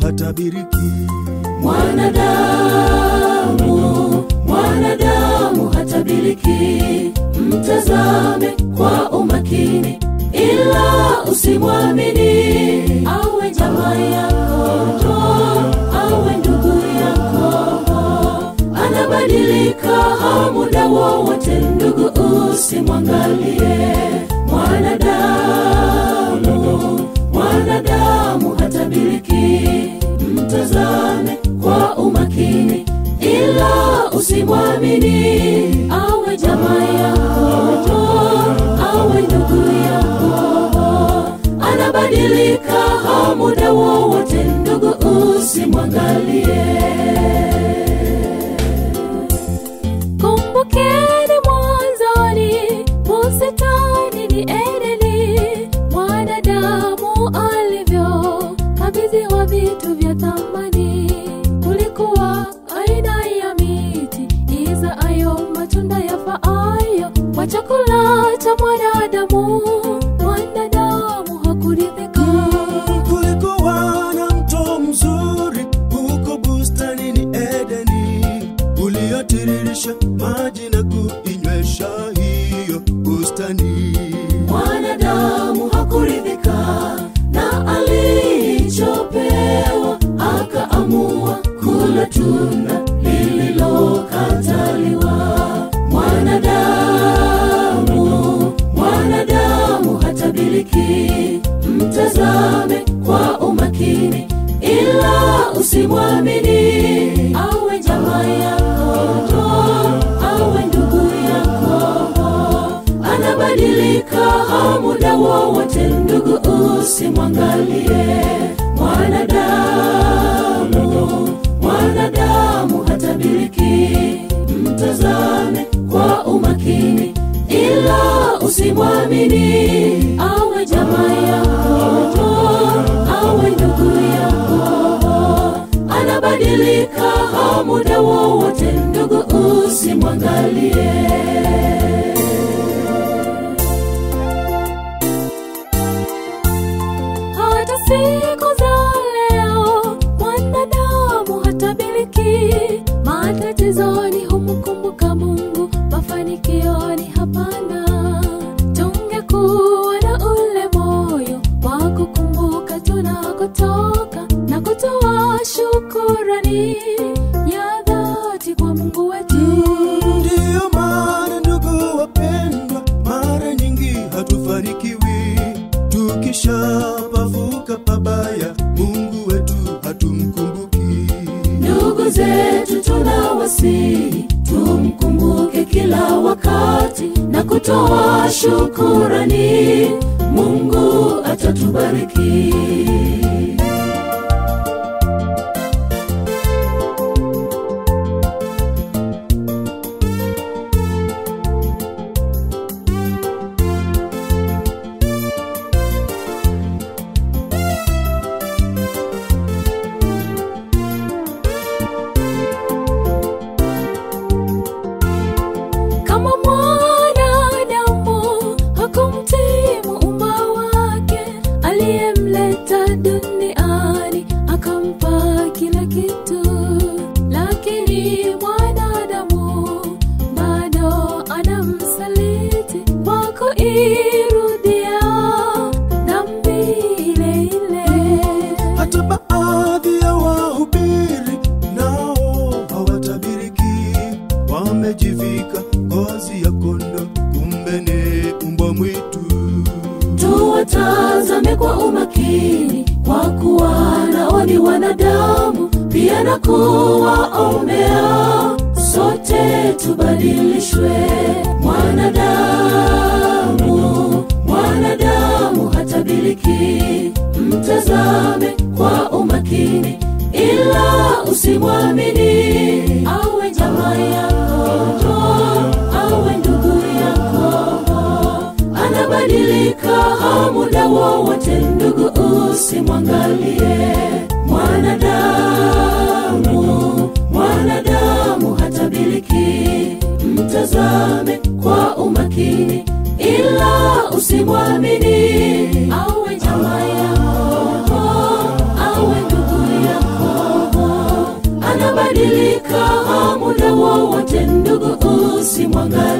hatabiriki. mwanadamu mwanadamu hatabiriki mtazame kwa umakini ila usimwamini awe jamaa yako awe ndugu yako anabadilika muda wowote ndugu usimwangalie mwanadamu mwanadamu hatabiriki mtazame kwa umakini ila usimwamini awe jamaa yako awe ndugu yako anabadilika muda wowote ndugu usimwangalie kumbukeni mwanzoni bustani ni edeni mwanadamu alivyo kabidhiwa vitu vya thamani kulikuwa aina ya miti izaayo matunda yafaayo kwa chakula cha mwanadamu mwanadamu hakuridhika Kulikuwa na mto mzuri huko bustanini Edeni, uliotiririsha maji na kuinywesha hiyo bustani. mwanadamu hakuridhika na alichopewa akaamua kula tunda lililokataliwa mwanadamu mwanadamu hatabiriki mtazame kwa umakini ila usimwamini awe jamaa yako awe ndugu yako anabadilika muda wowote ndugu usimwangalie mwanadamu mwanadamu hatabiriki mtazame kwa umakini ila usimwamini awe jamaa yako awe ndugu yako anabadilika muda wowote ndugu usimwangalie hata siku za leo mwanadamu hatabiriki matatizoni humkumbuka mungu mafanikioni hapana tungekuwa na ule moyo wa kukumbuka tunakotoka na kutoa shukurani ya dhati kwa mungu wetu Ndiyo maana ndugu wapendwa, mara nyingi hatufanikiwi tukishapavuka pabaya, Mungu wetu hatumkumbuki. ndugu zetu tunawasihi tumkumbuke kila wakati na kutoa shukurani mungu atatubariki kama mwanadamu hakumtii muumba wake aliyemleta duniani akampa kila kitu lakini mwanadamu bado anamsaliti kwa kuirudia dhambi ile ile Hata baadhi ya wahubiri nao hawatabiriki, wamejivika ngozi ya kondo, kumbe ni mbwa mwitu. tuwatazame kwa umakini kwa kuwa nao ni wanadamu pia na kuwaombea sote tubadilishwe mwanadamu mwanadamu hatabiriki mtazame kwa umakini ila usimwamini awe jamaa yako awe ndugu yako anabadilika muda wowote ndugu usimwangalie mwanadamu mwanadamu hatabiriki mtazame kwa umakini ila usimwamini awe jamaa yako awe ndugu yako wowote ndugu usimwangalie